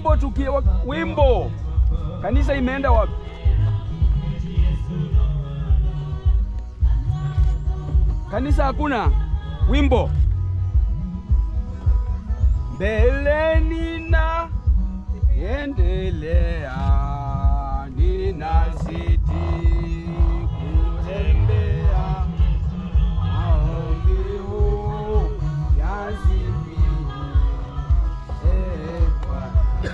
wimbo tukiwa wimbo. Kanisa imeenda wapi? Kanisa hakuna wimbo. Mbeleni na endelea, ninazidi kutembea maombi huu yazidi epa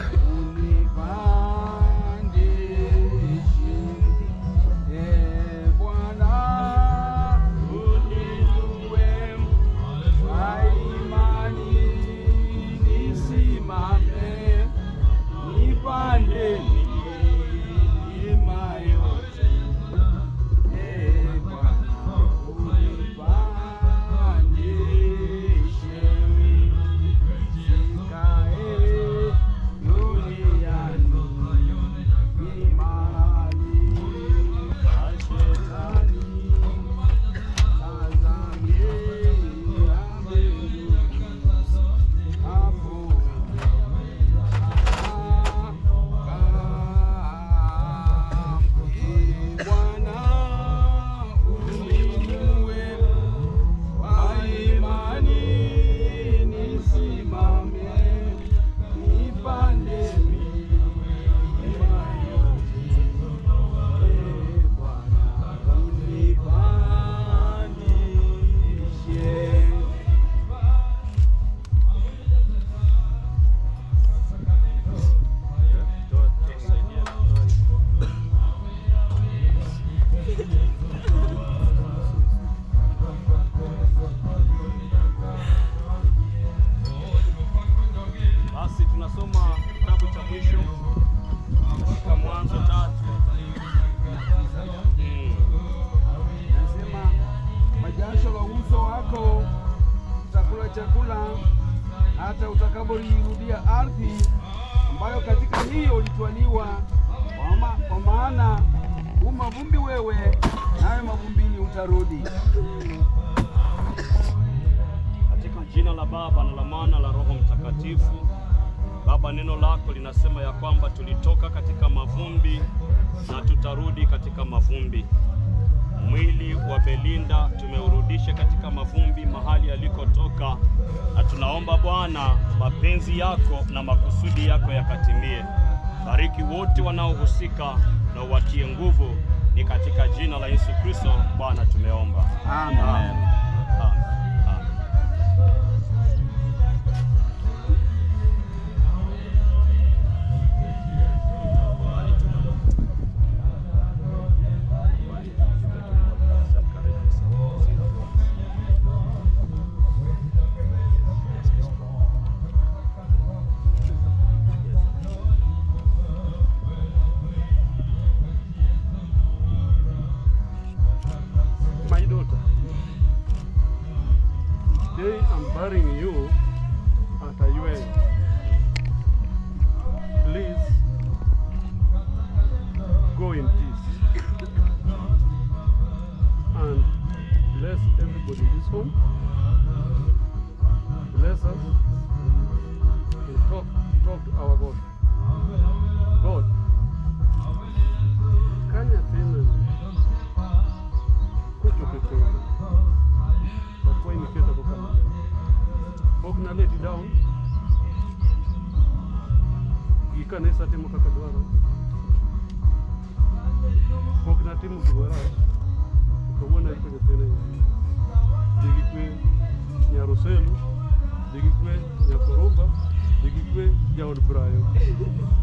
unipandishe e Bwana uninue kwa imani nisimame nipande milima yote e Bwana unipandishe sikae duniani ni mahali pa shetani Basi tunasoma kitabu cha mwisho katika Mwanzo tatu. Mm. Nasema majasho la uso wako utakula chakula hata utakapoirudia ardhi ambayo katika hiyo ulitwaliwa, kwa ma- kwa maana u mavumbi wewe, nawe mavumbini utarudi. Katika jina la Baba na la Mwana la Roho Mtakatifu. Baba, neno lako linasema ya kwamba tulitoka katika mavumbi na tutarudi katika mavumbi. Mwili wa Belinda tumeurudisha katika mavumbi mahali alikotoka, na tunaomba Bwana mapenzi yako na makusudi yako yakatimie. Bariki wote wanaohusika na uwatie nguvu, ni katika jina la Yesu Kristo Bwana tumeomba. Amen. Amen. Amen. Amen. My daughter, today I'm burying you at a UN. Please go in peace and bless everybody in this home. Bless us and talk, talk to our God. God, kanya tena kucho kekele takuwa imeketa kwa kama ok na let down gikanesa timo kaka dwaro ok natimo gimora kawuono iko nyathina dhi gi kwe nyaroselu dhi gi kwe nyakoroba dhi gi kwe jaod brayo